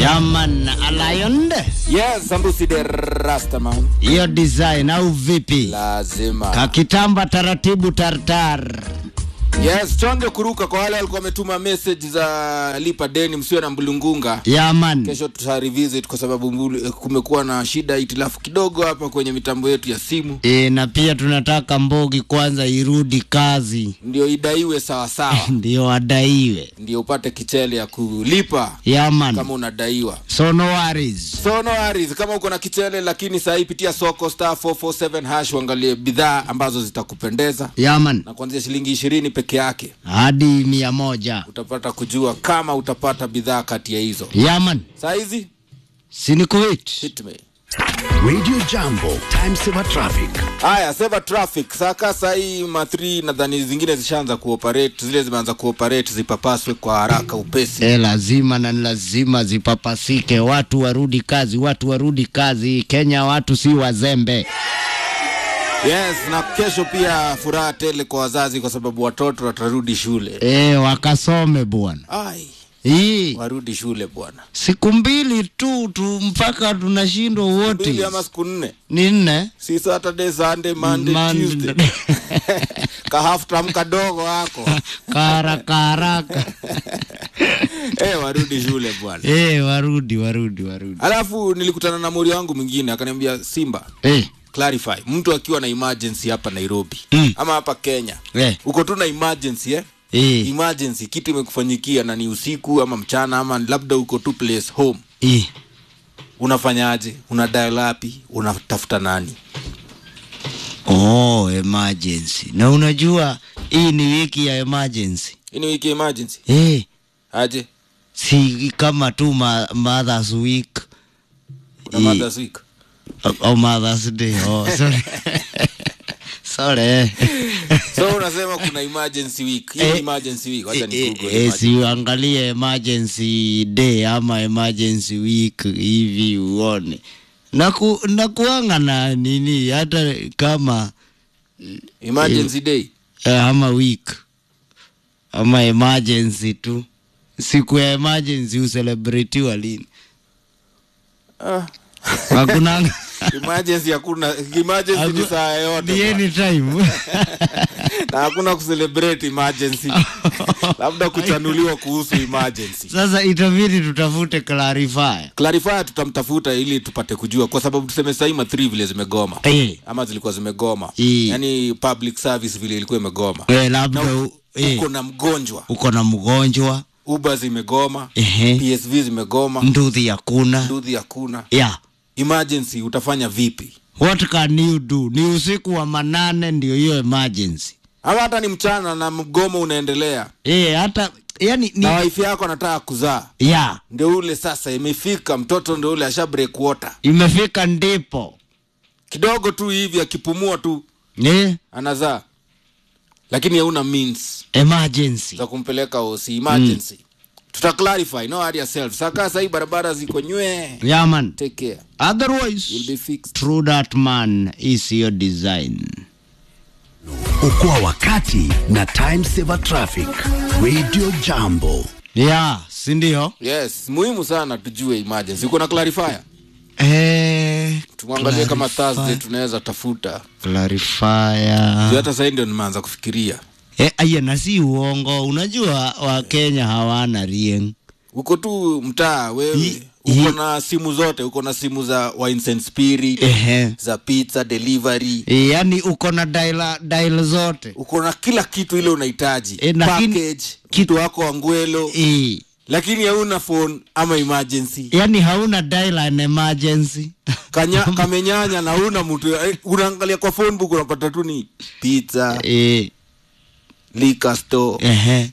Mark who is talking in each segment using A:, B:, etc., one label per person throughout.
A: Yaman Lion,
B: Yes, Sambusi the Rastaman.
A: hiyo design au vipi?
B: Lazima.
A: Kakitamba taratibu tartar.
B: Yes, chonge kuruka kwa wale walikuwa wametuma message za lipa deni msiwe na mbulungunga.
A: Yaman,
B: Kesho tuta revisit kwa sababu mbulu, kumekuwa na shida itilafu kidogo hapa kwenye mitambo yetu ya simu.
A: e, na pia tunataka Mbogi kwanza irudi kazi
B: Ndio idaiwe sawa sawa.
A: ndio adaiwe.
B: Ndio upate kichele ya kulipa
A: Yaman,
B: kama unadaiwa.
A: so no worries.
B: So no worries, kama uko na kichele lakini saa hii pitia soko star 447 hash uangalie bidhaa ambazo zitakupendeza
A: Yaman,
B: na kuanzia shilingi ishirini peke yake
A: hadi mia moja.
B: utapata kujua kama utapata bidhaa kati ya hizo.
A: Yaman,
B: Saa hizi
A: sinikuit.
B: hit me.
C: Radio Jambo, time saver traffic.
B: Haya, seva traffic saka saa hii ma3 nadhani zingine zishaanza kuoperate, zile zimeanza kuoperate zipapaswe kwa haraka upesi.
A: E, lazima na ni lazima zipapasike, watu warudi kazi, watu warudi kazi. Kenya watu si wazembe.
B: Yes, na kesho pia furaha tele kwa wazazi kwa sababu watoto watarudi shule.
A: E, wakasome bwana.
B: Ai,
A: Hii
B: warudi shule bwana.
A: siku mbili tu tu mpaka tunashindwa wote.
B: Mbili ama siku nne.
A: Ni nne
B: si Saturday, Sunday, Monday,
A: Monday.
B: Tuesday. ka half term kadogo wako
A: karaka haraka.
B: eh, warudi shule bwana.
A: E, warudi warudi warudi.
B: Alafu nilikutana na mori wangu mwingine akaniambia, Simba
A: E,
B: clarify, mtu akiwa na emergency hapa Nairobi
A: Mm.
B: ama hapa Kenya
A: e,
B: uko tu na emergency eh?
A: e,
B: emergency kitu imekufanyikia na ni usiku ama mchana ama labda uko tu place home,
A: e.
B: unafanyaje? Una dial wapi? Unatafuta nani?
A: Oh, emergency. Na unajua hii ni wiki ya emergency.
B: Hii ni wiki emergency
A: Eh,
B: aje?
A: si kama tu ma, Mother's Week
B: Kuna
A: Eh.
B: Mother's week
A: au- au Mother's Day. Oh, sorry. sorry.
B: so unasema kuna emergency week. Hii ni
A: Eh,
B: emergency week. Wacha ni
A: Eh,
B: Google
A: eh,
B: emergency.
A: siuangalie emergency day ama emergency week hivi uone naku, nakuanga na nini hata kama
B: emergency day
A: eh, ama week ama emergency tu siku ya emergency uselebretiwa lini
B: ah.
A: hakunanga
B: emergency hakuna emergency ni saa yote
A: ni
B: bwana.
A: anytime
B: na hakuna kucelebrate emergency labda kuchanuliwa kuhusu emergency
A: sasa itabidi tutafute clarifier
B: clarifier tutamtafuta ili tupate kujua kwa sababu tuseme sahii ma 3 vile zimegoma
A: eh,
B: ama zilikuwa zimegoma
A: Eh.
B: yani public service vile ilikuwa imegoma
A: eh, labda
B: na
A: u- eh,
B: uko na mgonjwa
A: uko na mgonjwa
B: uber zimegoma
A: ehe,
B: psv zimegoma
A: nduthi hakuna
B: ndudhi hakuna
A: yeah.
B: emergency utafanya vipi
A: what can you do ni usiku wa manane ndio hiyo emergency
B: ama hata ni mchana na mgomo unaendelea
A: eh, hata yani ni
B: na wife yako anataka kuzaa
A: yeah,
B: ndio ule sasa imefika mtoto ndio ule asha break water
A: imefika ndipo
B: kidogo tu hivi akipumua tu
A: eh,
B: anazaa lakini hauna means
A: emergency
B: za kumpeleka osi emergency tuta clarify no hurry yourself saka sahii barabara ziko nywe
A: yeah, man
B: take care
A: otherwise
B: you'll be fixed
A: true that man is your design
C: Okoa wakati na time saver traffic. Radio Jambo.
A: yeah sindio
B: yes muhimu sana tujue emergency uko na clarifier
A: eh,
B: tumwangalie kama
A: clarify-
B: thursday tunaweza tafuta
A: clarifier
B: Juu hata sahii ndio nimeanza kufikiria
A: eh, aya na si uongo unajua wakenya hawana rieng
B: uko tu mtaa wewe
A: Hi-
B: uko
A: hi-
B: na simu zote uko na simu za wines and spirit
A: Ehe.
B: za pizza delivery
A: E, yani uko na dial, dial zote
B: uko na kila kitu ile unahitaji
A: Eh, lakini-
B: package kitu wako wa ngwelo
A: e,
B: lakini hauna phone ama emergency
A: yani hauna dial an emergency
B: Kanya, kamenyanya na una mtu eh, unaangalia kwa phone book unapata tu ni pizza
A: e,
B: liquor store
A: ehe,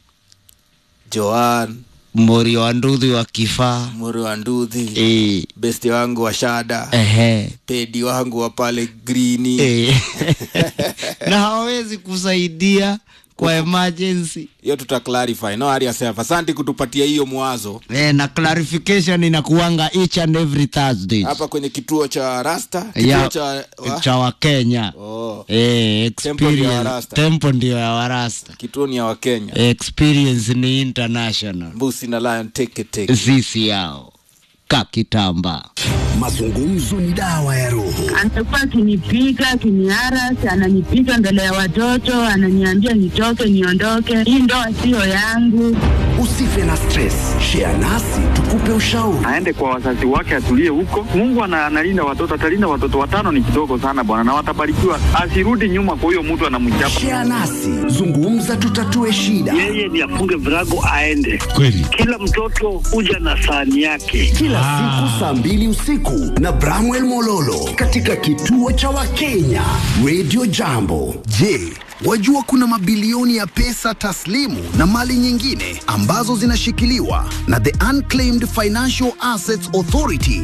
B: joan
A: mori wa nduthi wa kifaa
B: mori wa nduthi
A: e,
B: besti wangu wa shada
A: ehe,
B: pedi wangu wa pale grini
A: e. na hawawezi kusaidia kwa emergency
B: hiyo tuta clarify no hurry yourself asante kutupatia hiyo mwazo
A: e, na clarification inakuanga each and every Thursday
B: hapa kwenye kituo cha rasta kituo
A: ya
B: cha wa?
A: cha wakenya
B: oh,
A: e,
B: Tempo ndio ya
A: experience
B: Rasta.
A: tempo ndio ya warasta
B: kituo ni ya wakenya
A: experience ni international
B: mbusi na lion teke teke
A: sisi yao kakitamba.
C: Mazungumzo ni dawa ya roho.
D: Amekuwa akinipiga akiniarasi, ananipiga mbele ya watoto, ananiambia nitoke, niondoke, hii ndoa siyo yangu.
C: Usife na stress, share nasi tukupe ushauri.
E: aende kwa wazazi wake atulie huko. Mungu ana- analinda watoto, atalinda watoto. Watano ni kidogo sana bwana, na watabarikiwa. Asirudi nyuma kwa huyo mtu anamchapa.
C: Share nasi, zungumza, tutatue shida.
F: yeye ni afunge virago aende.
G: Kweli.
F: Kila mtoto huja na sahani yake.
C: Kila siku saa mbili usiku na Bramwell Mololo katika kituo cha Wakenya Radio Jambo. Je, wajua kuna mabilioni ya pesa taslimu na mali nyingine ambazo zinashikiliwa na the Unclaimed Financial Assets Authority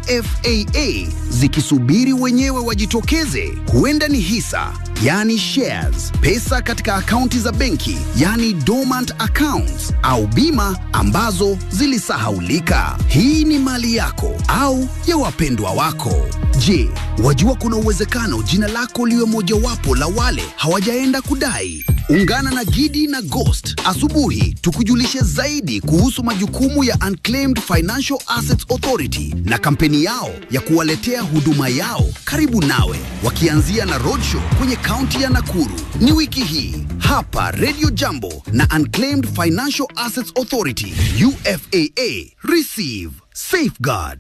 C: UFAA zikisubiri wenyewe wajitokeze? Huenda ni hisa yani shares, pesa katika akaunti za benki yani dormant accounts, au bima ambazo zilisahaulika. Hii ni mali yako au ya wapendwa wako. Je, wajua kuna uwezekano jina lako liwe mojawapo la wale hawajaenda kudai? Ungana na Gidi na Ghost asubuhi tukujulishe zaidi kuhusu majukumu ya Unclaimed Financial Assets Authority na kampeni yao ya kuwaletea huduma yao karibu nawe, wakianzia na roadshow kwenye kaunti ya Nakuru. Ni wiki hii hapa Radio Jambo na Unclaimed Financial Assets Authority UFAA. Receive, safeguard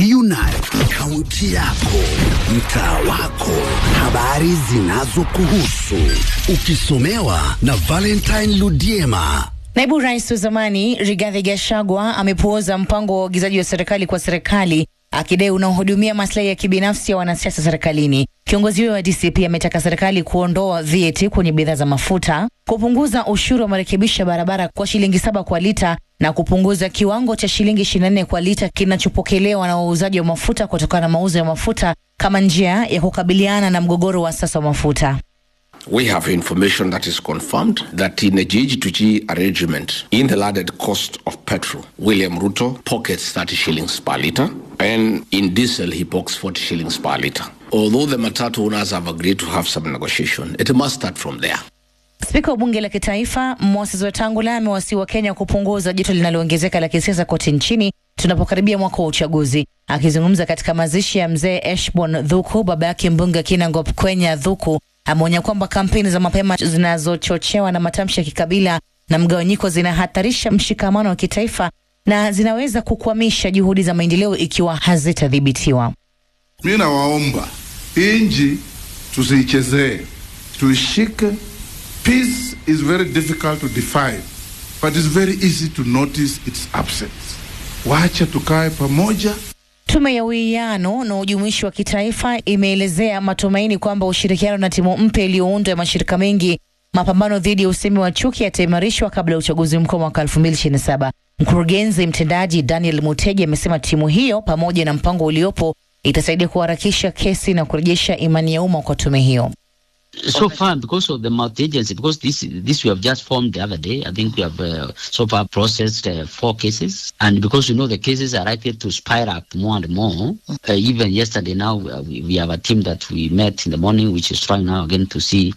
C: Reunite kaunti yako, mtaa wako, habari zinazokuhusu, ukisomewa na Valentine Ludiema.
H: Naibu rais wa zamani Rigathi Gachagua amepuuza mpango wa uagizaji wa serikali kwa serikali akidai unaohudumia maslahi ya kibinafsi ya wanasiasa serikalini. Kiongozi huyo wa DCP ametaka serikali kuondoa VAT kwenye bidhaa za mafuta, kupunguza ushuru wa marekebisho ya barabara kwa shilingi saba kwa lita na kupunguza kiwango cha shilingi 24 kwa lita kinachopokelewa na wauzaji wa mafuta kutokana na mauzo ya mafuta kama njia ya kukabiliana na mgogoro wa sasa wa mafuta.
I: We have information that is confirmed that in a GG2G arrangement, in the landed cost of petrol, William Ruto pockets 30 shillings per litre, and in diesel, he pockets 40 shillings per litre. Although the Matatu owners have agreed to have some negotiation, it must start from there.
H: Spika wa bunge la kitaifa Moses Wetangula amewasihi Wakenya kupunguza joto linaloongezeka la kisiasa kote nchini tunapokaribia mwaka wa uchaguzi. Akizungumza katika mazishi ya mzee Eshbon Dhuku, baba yake mbunge Kinangop Kwenya Dhuku ameonya kwamba kampeni za mapema zinazochochewa na matamshi ya kikabila na mgawanyiko zinahatarisha mshikamano wa kitaifa na zinaweza kukwamisha juhudi za maendeleo ikiwa hazitadhibitiwa.
G: Mi nawaomba hii nchi tusiichezee, tuishike. Peace is very difficult to define, but it's very easy to notice its absence. Wacha tukae pamoja.
H: Tume ya uwiano na ujumuishi wa kitaifa imeelezea matumaini kwamba ushirikiano na timu mpya iliyoundwa ya mashirika mengi mapambano dhidi ya usemi wa chuki yataimarishwa kabla ya uchaguzi mkuu mwaka 2027. Mkurugenzi mtendaji Daniel Mutegi amesema timu hiyo pamoja na mpango uliopo itasaidia kuharakisha kesi na kurejesha imani ya umma kwa tume hiyo.
J: so far because of the multi agency because this this we have just formed the other day i think we have uh, so far processed uh, four cases and because you know the cases are likely to spiral up more and more uh, even yesterday now uh, we, we have a team that we met in the morning which is trying now again to see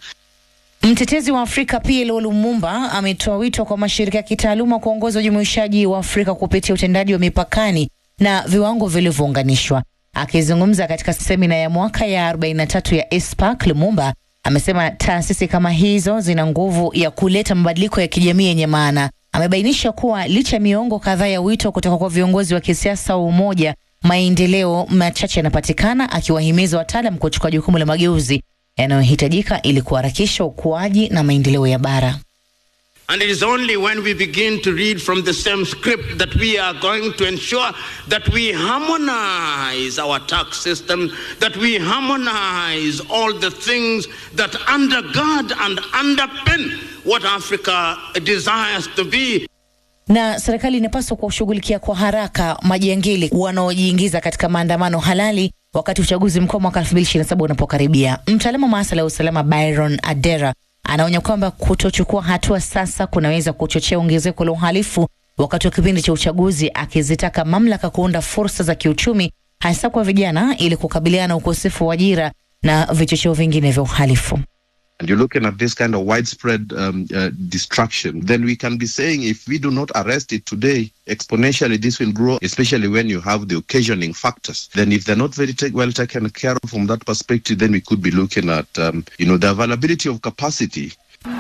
H: Mtetezi wa Afrika PLO Lumumba ametoa wito kwa mashirika ya kitaaluma kuongoza ujumuishaji wa Afrika kupitia utendaji wa mipakani na viwango vilivyounganishwa. Akizungumza katika semina ya mwaka ya 43 ya ASPAC, Lumumba amesema taasisi kama hizo zina nguvu ya kuleta mabadiliko ya kijamii yenye maana. Amebainisha kuwa licha ya miongo kadhaa ya wito kutoka kwa viongozi wa kisiasa wa umoja, maendeleo machache yanapatikana, akiwahimiza wataalam kuchukua jukumu la mageuzi yanayohitajika ili kuharakisha ukuaji na maendeleo ya bara.
K: And it is only when we begin to read from the same script that we are going to ensure that we harmonize our tax system, that we harmonize all the things that undergird and underpin what Africa desires to be.
H: na serikali inapaswa kuwashughulikia kwa haraka majangili wanaojiingiza katika maandamano halali wakati uchaguzi mkuu mwaka 2027 unapokaribia. Mtaalamu wa masuala ya usalama Byron Adera anaonya kwamba kutochukua hatua sasa kunaweza kuchochea ongezeko la uhalifu wakati wa kipindi cha uchaguzi, akizitaka mamlaka kuunda fursa za kiuchumi hasa kwa vijana ili kukabiliana na ukosefu wa ajira na vichocheo vingine vya uhalifu.
L: and you're looking at this kind of widespread um, uh, destruction, then we can be saying if we do not arrest it today, exponentially this will grow, especially when you have the occasioning factors. Then if they're not very ta- well taken care of from that perspective, then we could be looking at, um, you know, the availability of capacity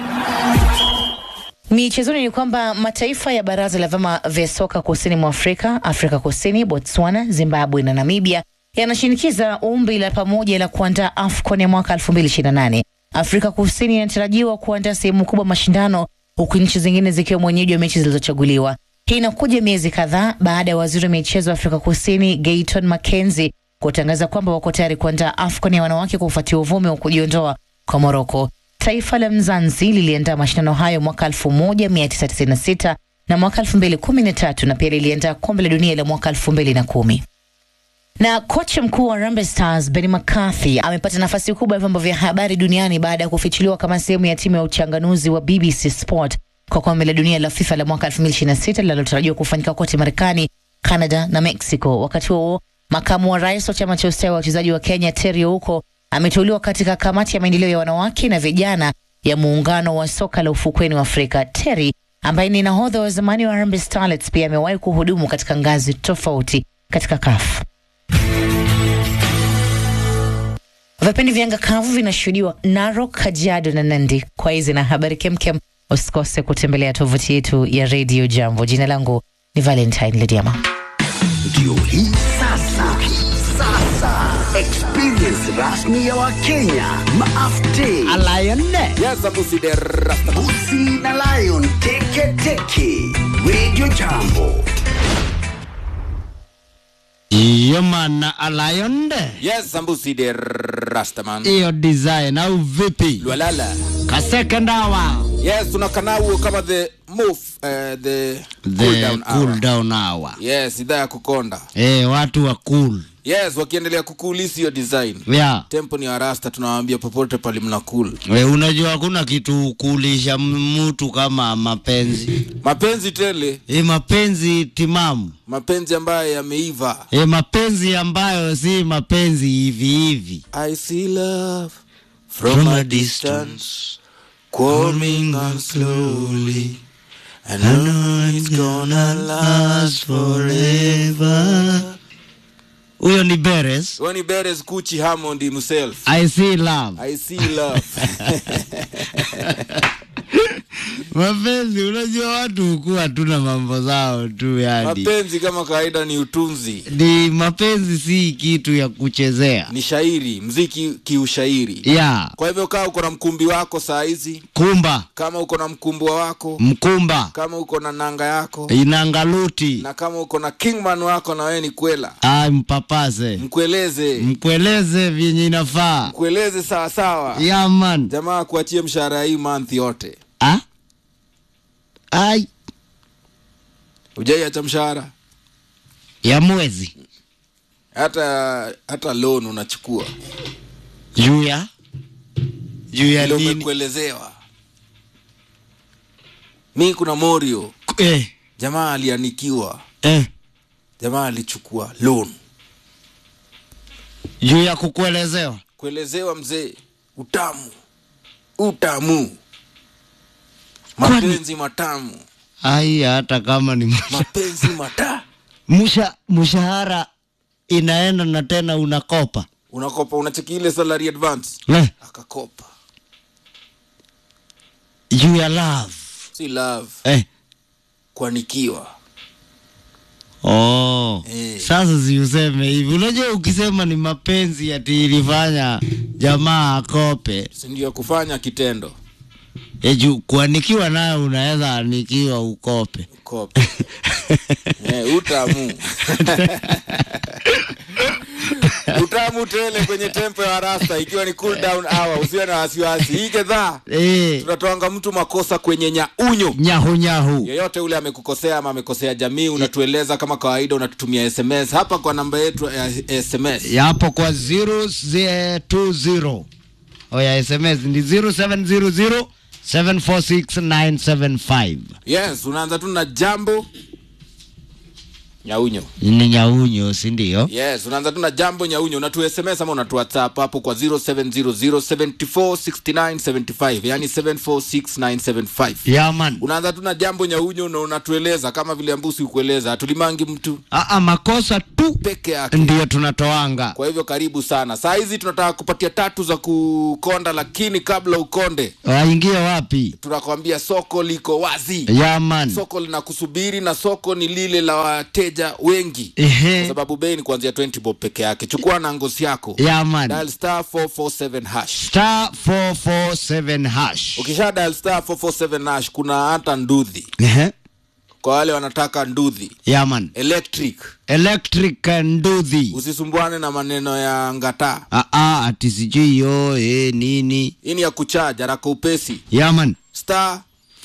H: Michezoni ni kwamba mataifa ya baraza la vyama vya soka kusini mwa Afrika, Afrika Kusini, Botswana, Zimbabwe na Namibia yanashinikiza ombi la pamoja la kuandaa AFCON ya mwaka 2028. Afrika Kusini inatarajiwa kuandaa sehemu kubwa mashindano huku nchi zingine zikiwa mwenyeji wa mechi zilizochaguliwa. Hii inakuja miezi kadhaa baada ya waziri wa michezo wa Afrika Kusini Gayton Mackenzie kutangaza kwamba wako tayari kuandaa AFCON ya wanawake kufuatia uvumi wa kujiondoa kwa Moroko. Taifa la Mzanzi liliandaa mashindano hayo mwaka 1996 na mwaka 2013 na pia liliandaa kombe la dunia la mwaka 2010 na kocha mkuu wa Harambee Stars Benny McCarthy amepata nafasi kubwa ya vyombo vya habari duniani baada ya kufichuliwa kama sehemu ya timu ya uchanganuzi wa BBC Sport kwa kombe la dunia la FIFA la mwaka 2026 linalotarajiwa kufanyika kote Marekani, Canada na Mexico. Wakati huo makamu wa rais wa chama cha ustawi wa wachezaji wa Kenya Terry Ouko ameteuliwa katika kamati ya maendeleo ya wanawake na vijana ya muungano wa soka la ufukweni wa Afrika. Terry ambaye ni nahodha wa zamani wa Harambee Starlets pia amewahi kuhudumu katika ngazi tofauti katika CAF. Vipindi vya anga kavu vinashuhudiwa Narok, Kajiado na Nandi. Kwa hizi na habari kemkem, usikose kutembelea tovuti yetu ya Radio Jambo. Jina langu ni Valentine Lediama.
C: Ndio hii sasa, sasa experience rasmi ya Wakenya maafte Busi na Lion teke teke Radio Jambo
A: Yomana alayonde
B: yes sambusi de rastaman
A: hiyo design au vipi?
B: lwalala
A: Kaseke ndawa
B: yes tunakanau kama the move uh, the,
A: the
B: cool down
A: cool
B: hour.
A: down hour.
B: yes idhaa ya kukonda
A: Eh, watu wa cool
B: yes wakiendelea kukulisi hiyo design
A: yeah.
B: tempo ni warasta tunawaambia popote pali mna cool
A: We, unajua hakuna kitu kulisha mtu kama mapenzi
B: mapenzi tele
A: e, mapenzi timamu
B: mapenzi ambayo yameiva
A: e, mapenzi ambayo si mapenzi hivi hivi
B: i see love from, a distance coming on slowly and I know it's gonna last forever
A: huyo ni Beres
B: Ronnie Beres Gucci Hammond himself
A: I see love
B: I see love
A: mapenzi unajua watu hukuwa tuna mambo zao tu yani
B: mapenzi kama kawaida ni utunzi
A: ni mapenzi si kitu ya kuchezea
B: ni shairi mziki kiushairi
A: ya
B: kwa hivyo kaa uko na mkumbi wako saa hizi
A: kumba
B: kama uko na mkumbwa wako
A: mkumba
B: kama uko na nanga yako
A: inangaluti
B: na kama uko na kingman wako na wewe ni kwela
A: ay mpapase
B: mkueleze
A: mkueleze vyenye inafaa
B: mkueleze sawasawa
A: ya man
B: jamaa kuachie mshahara hii month yote
A: ah? ay
B: ujaiacha mshahara
A: ya mwezi
B: hata hata loan unachukua
A: juu ya juu ya
B: Ndio
A: nini
B: umekuelezewa mi kuna morio
A: eh,
B: jamaa alianikiwa
A: eh,
B: jamaa alichukua loan
A: juu ya kukuelezewa
B: kuelezewa mzee utamu utamu mapenzi matamu
A: ai hata kama ni msha-
B: mapenzi mata
A: msha, mshahara inaenda na tena unakopa
B: unakopa unacheki ile salary advance
A: eh,
B: akakopa
A: juu ya love
B: si love
A: eh.
B: kuanikiwa
A: Oh.
B: Eh.
A: Sasa si useme hivi. Unajua ukisema ni mapenzi ati ilifanya jamaa akope.
B: si ndio kufanya kitendo
A: E juu kuanikiwa nayo unaweza anikiwa ukope.
B: kopa eh, utamu utamu tele kwenye tempo ya rasta ikiwa ni cool down hour usiwe na wasiwasi hii gedhaa
A: Eh,
B: tunatoanga mtu makosa kwenye nyaunyo
A: nyahu nyahu.
B: yeyote ule amekukosea ama amekosea jamii unatueleza kama kawaida unatutumia sms hapa kwa namba yetu ya sms
A: Yapo kwa 020. Oya SMS ni 0700 746 975.
B: yes unaanza tu na jambo nyaunyo
A: ni nyaunyo si ndio
B: yes unaanza tu na jambo nyaunyo unatu sms ama unatu whatsapp hapo kwa 0700746975 yani 746975
A: yaman
B: unaanza tu na jambo nyaunyo na unatueleza kama vile ambusi ukueleza hatulimangi mtu
A: Aa, makosa tu
B: peke yake
A: ndio tunatoanga
B: kwa hivyo karibu sana saa hizi tunataka kupatia tatu za kukonda lakini kabla ukonde
A: waingie wapi
B: tunakwambia soko liko wazi
A: yaman
B: soko linakusubiri na soko ni lile la wateja wengi
A: Ehe.
B: kwa sababu bei ni kuanzia 20 bob peke yake chukua na ngozi yako
A: yaman
B: dial star 447 hash
A: star 447 hash
B: ukisha dial star 447 hash kuna hata ndudhi
A: Ehe.
B: kwa wale wanataka ndudhi
A: yaman
B: electric
A: electric nduthi
B: usisumbuane na maneno ya ngata
A: Aa, ati sijui yo eh, nini
B: hii ni ya kuchaja raka upesi
A: yaman
B: star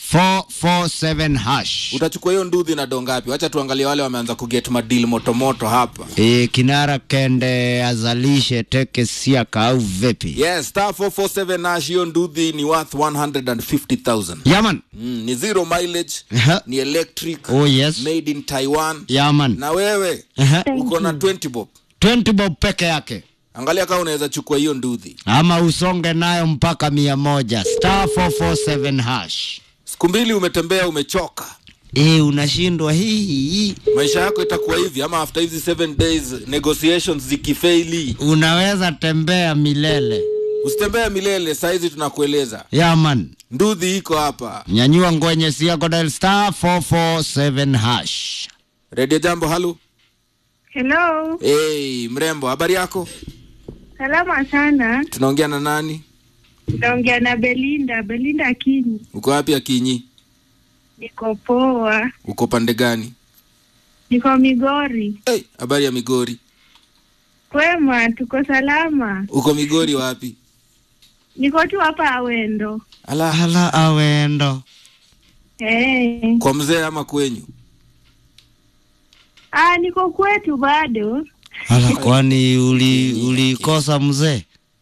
A: 447 hash
B: utachukua hiyo ndudhi na dongapi wacha tuangalie wale wameanza kuget madil motomoto hapa
A: e, kinara kende azalishe teke siaka au vipi
B: yes star 447 nash hiyo ndudhi ni worth 150000
A: yaman
B: mm, ni zero mileage
A: Aha.
B: ni electric
A: oh yes
B: made in taiwan
A: yaman
B: na wewe
A: Aha.
B: uko na 20 bob
A: 20 bob peke yake
B: angalia kama unaweza chukua hiyo ndudhi
A: ama usonge nayo mpaka mia moja star 447 hash
B: siku mbili umetembea umechoka
A: e, unashindwa hii hii
B: maisha yako itakuwa hivi ama after hizi 7 days negotiations zikifeili
A: unaweza tembea milele
B: usitembea milele sahizi tunakueleza
A: yaman
B: ndudhi iko hapa
A: nyanyua ngwenye siako dial star 447 hash
B: redio jambo halu
M: Hello,
B: hey, mrembo habari yako
M: salama sana.
B: tunaongea na nani
M: Naongea na Belinda, Belinda Kini.
B: uko wapi akinyi
M: Niko poa,
B: uko pande gani
M: niko Migori.
B: hey, habari ya migori
M: Kwema, tuko salama.
B: uko migori wapi
M: Niko tu hapa Awendo.
B: ala
A: ala awendo
M: Hey.
B: kwa mzee ama kwenyu
M: Ah, niko kwetu bado.
A: ala kwani uli ulikosa mzee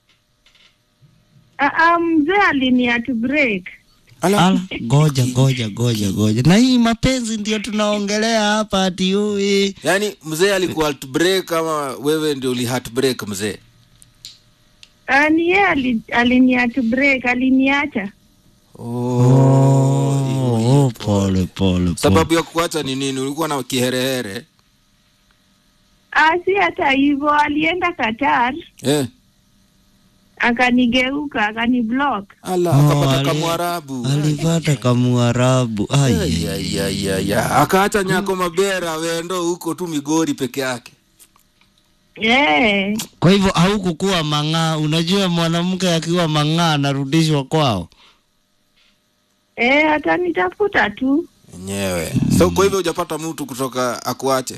M: Ah, ah, mzee aliniatu break.
A: ala goja goja goja goja na hii mapenzi ndio tunaongelea hapa ati ui
B: yaani mzee alikuwa heartbreak ama wewe ndio uli heartbreak mzee
M: Ah, ni yeye ali, aliniatu break, aliniacha.
A: oh, pole pole pole
B: sababu ya kuacha ni nini ulikuwa na kiherehere
M: Ah, si hata hivyo, alienda Qatar
B: eh.
M: akanigeuka akaniblock.
B: ala
A: Oh,
B: akapata
A: ali-
B: kamwarabu
A: alipata kamuarabu ai
B: ayayaya akaacha nyako mabera wendo huko tu migori peke yake
M: Yeah.
A: kwa hivyo haukukuwa mang'aa unajua mwanamke akiwa mang'aa anarudishwa kwao
M: Eh, atanitafuta tu.
B: enyewe so kwa hivyo hujapata mtu kutoka akuache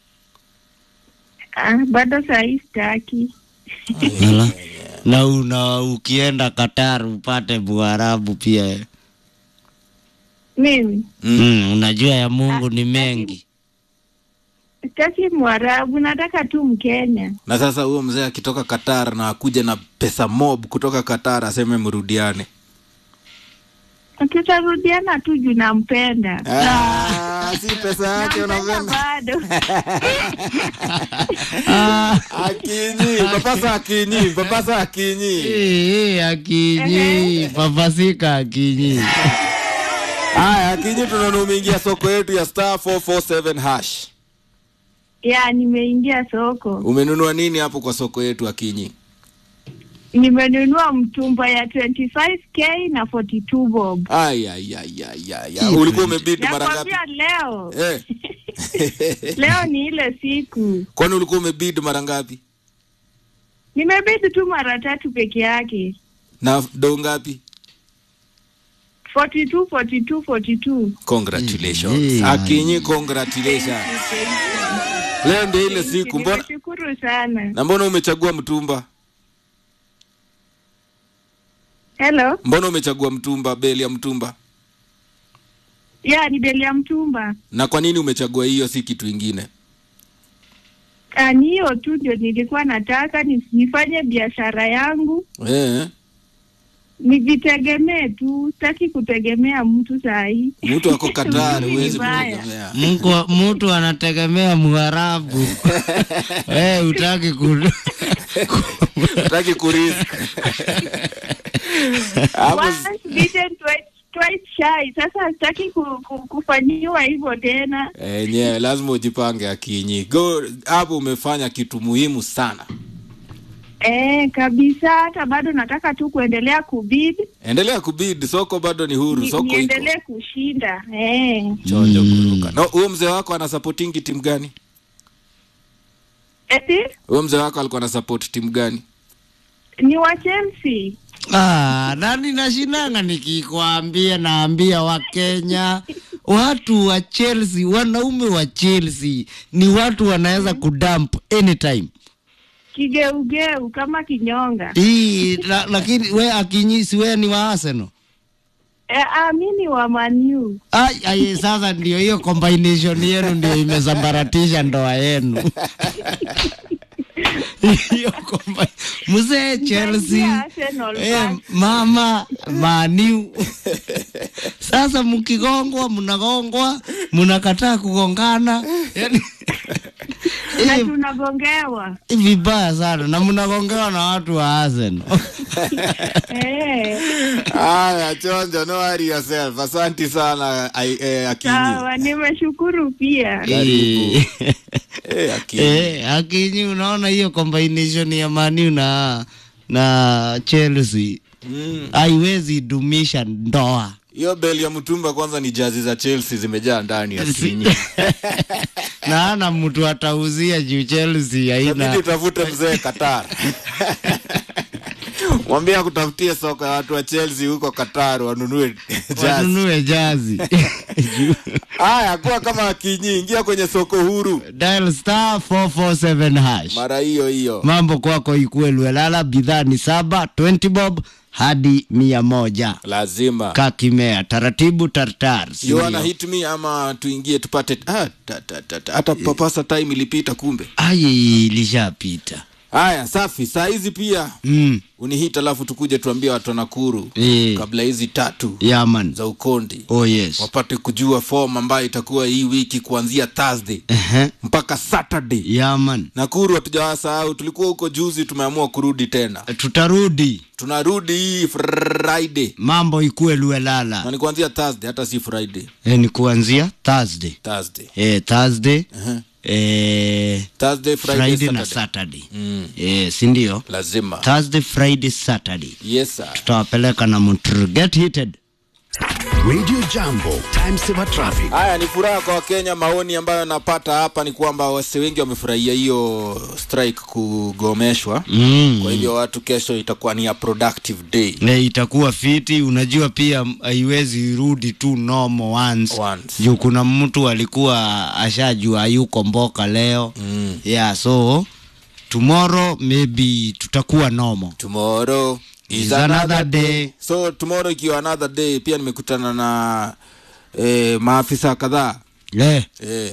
M: Ah, bado sahii sitaki.
A: Ala. na una ukienda Qatar upate muarabu pia
M: Mimi
A: mm, unajua ya Mungu ni mengi
M: sitaki Mwarabu, nataka tu Mkenya.
B: na sasa huyo mzee akitoka Qatar na akuja na pesa mob kutoka Qatar aseme mrudiane
M: Tutarudiana tu juu nampenda.
B: Ah, si pesa yake
M: Nampenda
B: unapenda
M: bado.
B: akinyi papasa akinyi papasa akinyi
A: Eh, akinyi papasika akinyi
B: haya akinyi tunaona umeingia soko yetu ya star 447 hash
M: ya nimeingia soko,
B: umenunua nini hapo kwa soko yetu akinyi
M: nimenunua mtumba ya 25k na 42 bob.
B: Ai, ai, ai, ai, ai, ai. ulikuwa umebid mara ngapi
M: Nakwambia leo
B: eh.
M: leo ni ile siku
B: kwani ulikuwa umebid mara ngapi
M: nimebidi tu mara tatu peke yake
B: na do ngapi
M: 42 42 42
B: congratulations
A: Eh,
B: akinyi congratulations leo ndio ile siku mbona
M: nimeshukuru sana
B: na mbona umechagua mtumba
M: hello
B: mbona umechagua mtumba beli ya mtumba
M: ya ni beli ya mtumba
B: na kwa nini umechagua hiyo si kitu ingine
M: Ah, ni hiyo tu ndio nilikuwa nataka ni- nifanye biashara yangu
B: eh.
M: nijitegemee tu, sitaki kutegemea mtu saa hii.
B: mtu ako Qatar
M: Mimi
B: huwezi
M: vibaya.
B: kutegemea
A: Mko- mtu anategemea Mwarabu eh, utaki ku
B: utaki kurisk hapo
M: Once bitten, twice, twice shy. Sasa sitaki ku, ku, kufanyiwa hivyo tena.
B: enyewe lazima ujipange akinyi go hapo umefanya kitu muhimu sana
M: Eh, kabisa. Hata bado nataka tu kuendelea kubid
B: endelea kubid soko bado ni huru
M: ni,
B: soko iko
M: niendelee kushinda eh.
B: chonjo kuruka no huyo mzee wako anasapotingi timu gani
M: Eti
B: huyo mzee wako alikuwa anasupport timu gani
M: ni wa Chelsea.
A: Ah, nani nashinanga nikikwambia, naambia Wakenya watu wa Chelsea, wanaume wa Chelsea ni watu wanaweza kudump anytime.
M: Kigeugeu kama kinyonga.
A: Hii la, lakini we akinyisi we ni wa Arsenal.
M: Eh, ah, mi ni wa Manu.
A: Ai, ai, sasa ndio hiyo combination yenu ndio imesambaratisha ndoa yenu. hiyo komba mzee Chelsea
M: Arsenal
A: eh, mama maniu sasa mkigongwa mnagongwa mnakataa kugongana yani
M: na tunagongewa
A: vibaya sana na mnagongewa na watu wa Arsenal
M: eh.
B: haya chonjo no worry yourself asanti sana ai- eh, akinyi
M: Sawa, nimeshukuru pia.
A: Eh.
B: Eh, Akinyi.
A: Eh, Akinyi unaona hiyo combination ya Manu na na Chelsea
B: Mm.
A: haiwezi dumisha ndoa.
B: hiyo beli ya mtumba kwanza ni jazi za chelsea zimejaa ndani ya kinyi
A: na ana mtu atauzia juu Chelsea
B: inabidi
A: haina
B: utafute mzee qatar mwambie akutafutie soko ya watu wa chelsea huko qatar wanunue jazi
A: wanunue jazi.
B: haya kuwa kama akinyi ingia kwenye soko huru
A: Dial star 447 hash.
B: mara hiyo hiyo
A: Mambo kwako ikue Lwelala, bidhaa ni saba 20 bob hadi mia moja.
B: lazima
A: Kakimea taratibu tartar.
B: you wanna hit me ama tuingie tupate ah, ta, ta, ta, ta. hata papasa time ilipita kumbe
A: Ai, ilishapita.
B: haya safi saa hizi pia
A: Mm.
B: unihit alafu tukuje tuambie watu wa nakuru
A: Eh.
B: kabla hizi tatu
A: Yaman.
B: za ukondi
A: Oh yes.
B: wapate kujua form ambayo itakuwa hii wiki kuanzia thursday
A: Ehe.
B: mpaka saturday
A: Yaman.
B: nakuru hatujawasahau tulikuwa huko juzi tumeamua kurudi tena
A: Tutarudi.
B: tunarudi hii friday
A: Mambo ikue Lwelala.
B: na ni kuanzia thursday hata si friday
A: E, ni kuanzia Thursday.
B: thursday
A: E, Thursday.
B: uh-huh.
A: E,
B: thursday friday,
A: Friday na
B: Saturday.
A: Saturday.
B: Mm.
A: E, si ndio?
B: lazima
A: Thursday, Friday, Saturday.
B: yes sir.
A: Tutawapeleka na mtr get heated.
C: Radio Jambo, time saver traffic.
B: haya ni furaha kwa wakenya maoni ambayo napata hapa ni kwamba wase wengi wamefurahia hiyo strike kugomeshwa
A: Mm.
B: kwa hivyo watu kesho itakuwa ni a productive day
A: E, itakuwa fiti. Unajua pia m- haiwezi rudi tu normal once.
B: Once.
A: Juu kuna mtu alikuwa ashajua yuko mboka leo.
B: mm.
A: Yeah, so tomorrow maybe tutakuwa normal.
B: tomorrow is,
A: Is
B: another,
A: another
B: day.
A: day.
B: so tomorrow ikiwa another day pia nimekutana na eh, maafisa kadhaa
A: Eh,
B: eh,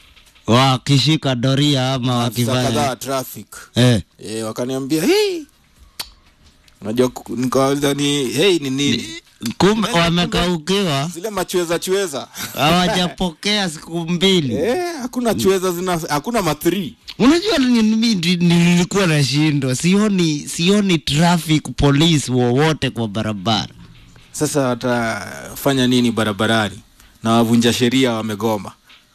A: wakishika doria ama
B: maafisa kadhaa
A: wakifanya
B: wa traffic
A: eh,
B: eh, wakaniambia hey. unajua ku- nikawauliza ni hey, ni nini
A: kumbe wamekaukiwa
B: zile machweza chweza
A: hawajapokea siku mbili.
B: eh, hakuna chweza zina hakuna mathri
A: Unajua ni- mimi ndi- nilikuwa nashindwa, sioni sioni traffic police wowote kwa barabara.
B: sasa watafanya nini barabarani na wavunja sheria wamegoma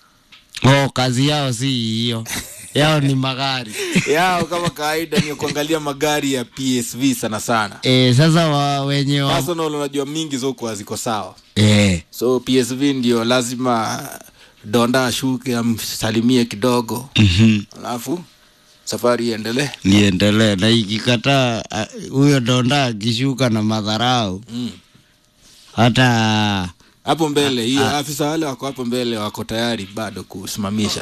A: Oh, kazi yao si hiyo, yao ni magari
B: yao kama kawaida ni kuangalia magari ya psv sana sana
A: eh, sasa wa wenye wa,
B: personal unajua mingi zokuwa ziko sawa
A: eh,
B: so psv ndio lazima donda ashuke amsalimie kidogo
A: mhm.
B: alafu safari iendelee
A: niendelee na ikikataa ah, huyo donda akishuka na madharau
B: mm.
A: hata
B: hapo mbele hiyo afisa wale wako hapo mbele wako tayari bado kusimamisha